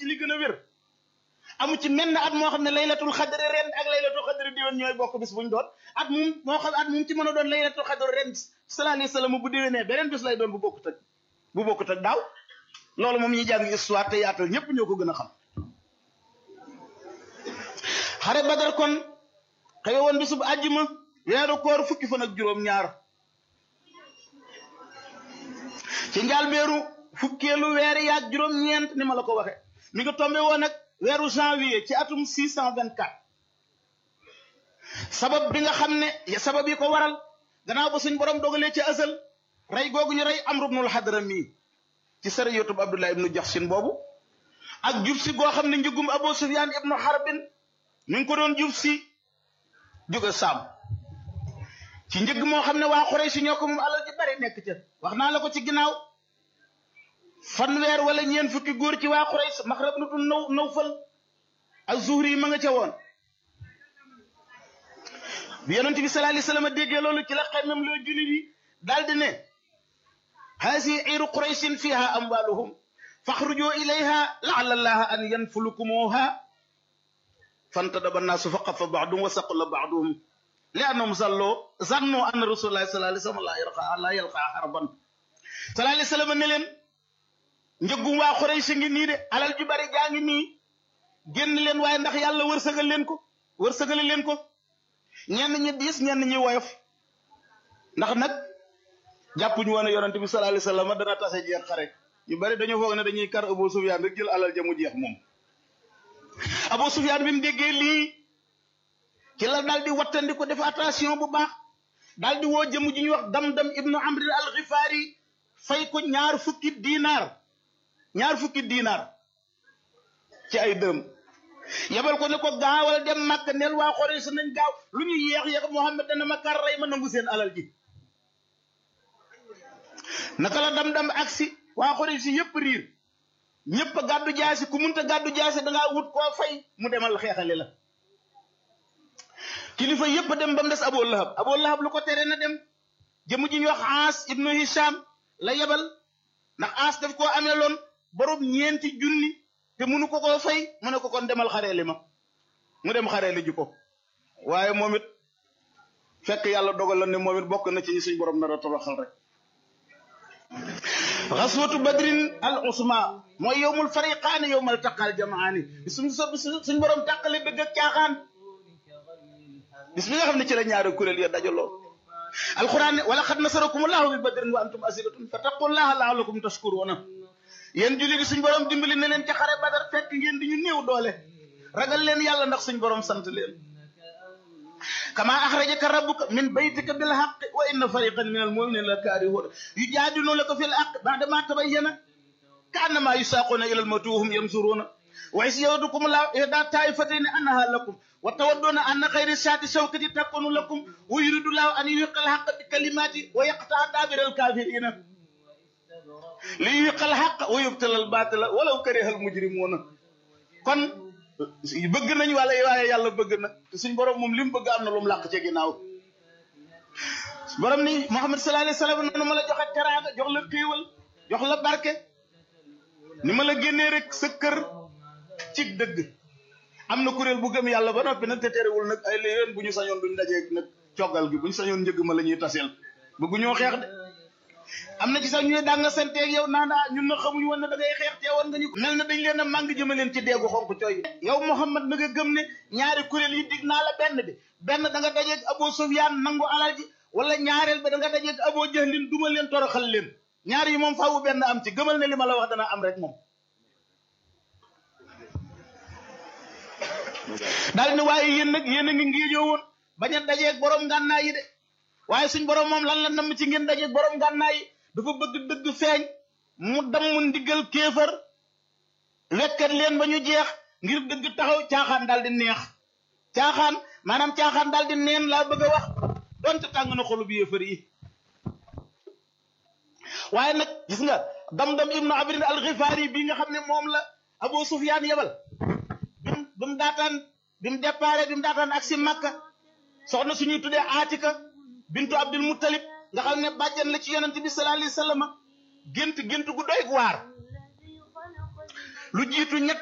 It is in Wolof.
ci li gën a wér amu ci menn at moo xam ne laylatul xadri ren ak laylatul xadri déwén ñooy bokk bis buñ doon at mum moo xam at mum ci mën a doon laylatul xadri ren sallallahu alayhi wasallam bu déwénee beneen bis lay doon bu bokkut ak bu bokkut ak daaw loolu moom ñi jàng histoire te yaatal ñëpp ñoo ko gën a xam xare badar kon xewe woon bisub àjjuma weeru koor fukki fan ak juróom ñaar ci njaal beeru fukkeelu weeri yaag juróom ñeent ni ma la ko waxe mi ngi tombé woon ak weeru janvier ci atum 624 sabab bi nga xam ne sabab yi ko waral gannaaw ba suñ borom dogalee ci asal rey googu ñu rey amru ibnul hadrami ci sariyatub abdullah ibnu jaxsin boobu ak jub si goo xam ne njëgum abu sufyan ibnu harbin mi ngi ko doon jub si jóge saam ci njëgg moo xam ne waa Quraysh ñoo ko moom alal ji bari nekk ca wax naa la ko ci ginnaaw fanweer wala ñeen fukki góor ci waa Quraysh Maxrab nu dul naw Nawfal ak Zuhri yi ma nga ca woon bi yonent bi sallallahu alayhi wasallam déggee loolu ci la xemmem loo julli bi daal di ne haasi iru Qurayshin fiha amwaluhum faxruju ilayha laala allaha an yanfulukumuha fantadaba annaasu fa qafa baaduhum wa saqula baaduhum li annahum zalloo zannoo anna rasulullahi sallallahu alayhi wasallam la yalqa la yalqa harban sallallahu alayhi wasallam ne leen njëggum waa Quraysh ngi nii de alal ju bari jaa ngi nii génn leen waaye ndax yàlla wërsëgal leen ko wërsëgal leen ko ñenn ñi diis ñenn ñi woyof ndax nag jàppuñu woon ne yonent bi sallallahu alayhi wasallam dana tase jeex xare ñu bari dañoo foog ne dañuy kar Abu Sufyaan rek jël alal ja mu jeex moom Abu Sufyaan bi mu déggee lii ci la daal di wattandi ko def attention bu baax daal di woo jëmu ji ñuy wax dam-dam ibnu amri al-Ghifari fay ko ñaar fukki diinaar ñaar fukki diinaar ci ay dërëm yabal ko ne ko gaawal dem màkk neel waa Quraysh nañ gaaw lu ñu yéex yéex Muhammad dana ma kar rey ma nangu seen alal ji naka la dam-dam aksi waa Quraysh yëpp riir ñëpp a gàddu jaasi ku munta gàddu jaasi dangaa wut koo fay mu demal xeexali la kilifa yëpp dem ba mu des Abu Lahab Abu Lahab lu ko tere na dem jëmu ji ñu wax Aas ibnu Hisham la yebal ndax Aas daf koo amee loon borom ñeenti junni te munu ko koo fay mu ne ko kon demal xareeli ma mu dem xareeli ji ko waaye moom it fekk yàlla dogal la ne moom it bokk na ci ñi suñ borom nar a toroxal rek xaswatu badrin al usma mooy yowmul fariqaani yowmal taqal jamaani suñ suñ borom tàqale dëgg ak caaxaan bis bi nga xam ne ci la ñaari kuréel ya dajaloo alquran ne wala xad nasarakum allahu bi badrin wa antum asilatun fattaqullaha laalakum tashkuruna yéen julli di suñ borom dimbali ne leen ci xare badar fekk ngeen di ñu néew doole ragal leen yàlla ndax suñ borom sant leen kama axrajaka rabbuka min baytika bil haqqi wa inna fariqan min al muminina la kaarihuna yujaadilunaka fil haqqi ba'da ma tabayyana ka annama yusaquna ila al mawti wa hum yanzuruna wa is yawadukum la ihda taifatayn annaha lakum wa tawadduna anna khayra shati shawkati takunu lakum wa yuridu llahu an yuhiqqa al haqqa bi kalimati wa yaqta'a dabira al kafirina li yuhiqqa al haqqa wa yubtila al batila walaw kariha al mujrimuna kon bëgg nañ wala waaye yàlla bëgg na te suñ borom moom li mu bëgg am na lu mu làq ci ginnaaw borom ni Muhammad sallallahu alayhi wasallam noonu ma la joxe teraanga jox la xéewal jox la barke ni ma la génnee rek sa kër ci dëgg am na kuréel bu gëm yàlla ba noppi nag te terewul nag ay léeg bu ñu sañoon duñ dajeeg nag coggal gi bu ñu sañoon njëgg ma la ñuy taseel bëggu ñoo xeex de am na ci sax ñuy dàng santeeg yow naan ah ñun na xamuñu woon ne da ngay xeex teewoon nga ñu mel na dañ leen a màng jëma leen ci deegu xonk cooy yow Muhammad na nga gëm ne ñaari kuréel yi dig naa la benn bi benn da nga dajeeg Abu Sufyaan nangu alal ji wala ñaareel ba da nga dajeeg Abu Jahlin duma leen toroxal leen ñaar yi moom faawu benn am ci gëmal ne li ma la wax dana am rek moom daal ne waaye yéen nag yéen a ngi ngéejoo woon bañ a dajeeg borom ngànnaay yi de waaye suñ borom moom lan la namm ci ngeen dajeeg borom ngànnaay yi dafa bëgg dëgg feeñ mu damm ndiggal kéefar wekkat leen ba ñu jeex ngir dëgg taxaw caaxaan daal di neex caaxaan maanaam caaxaan daal di neen laa bëgg a wax donte tàng na xolu bi yéefar yi waaye nag gis nga dam-dam ibnu abrin al-Ghifari bii nga xam ne moom la Abu Sufyaan yebal bim bi mu daataan bi mu déparé bi mu daataan ak si Makka soxna suñuy tuddee Aatika bintu Abdul Muttalib nga xam ne bàjjan la ci yonent bi sallallahu alayhi wa sallam gént gént gu doy waar lu jiitu ñett